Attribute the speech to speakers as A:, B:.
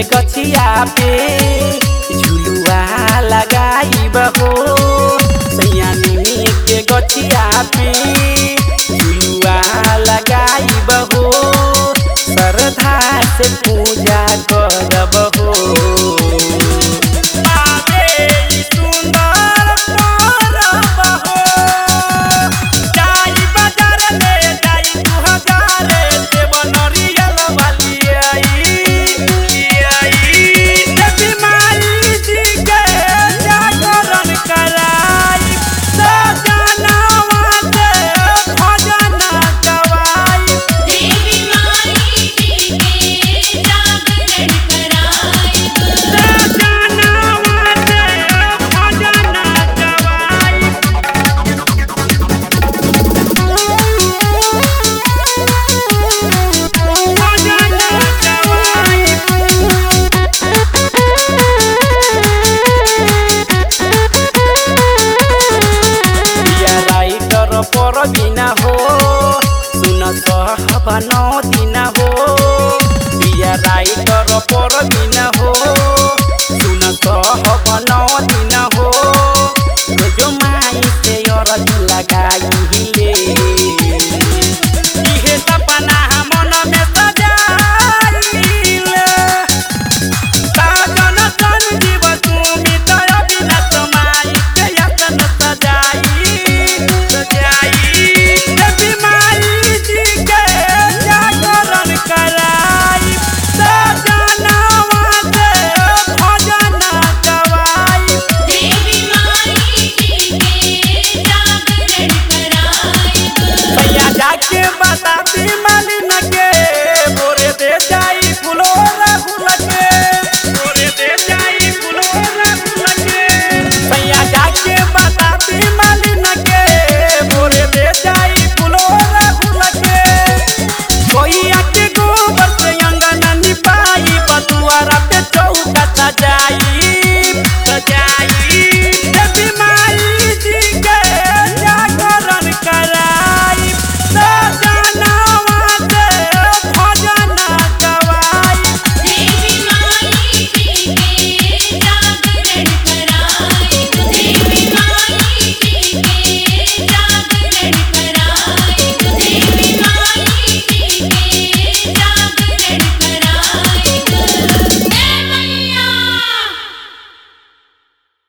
A: गछिया पे झुलुआ लगाई बहो सैया निमी के गछिया पे झुलुआ लगाई बहो श्रद्धा से पूजा करब हो आबे ई सुंदर परब हो। जाई बाजार ले जाई दू हजारे, देव नरियल वाली आई, आई। देवी माई जी के जागरण कराई, सजनवा से भजन गवाई।
B: देवी माई जी के जागरण कराई
A: सजनवा से भजन गवाई। भजन गवाई। बिया राइटर पर बिना हो सुन सहबन दिना हो बिया राइटर पर बिना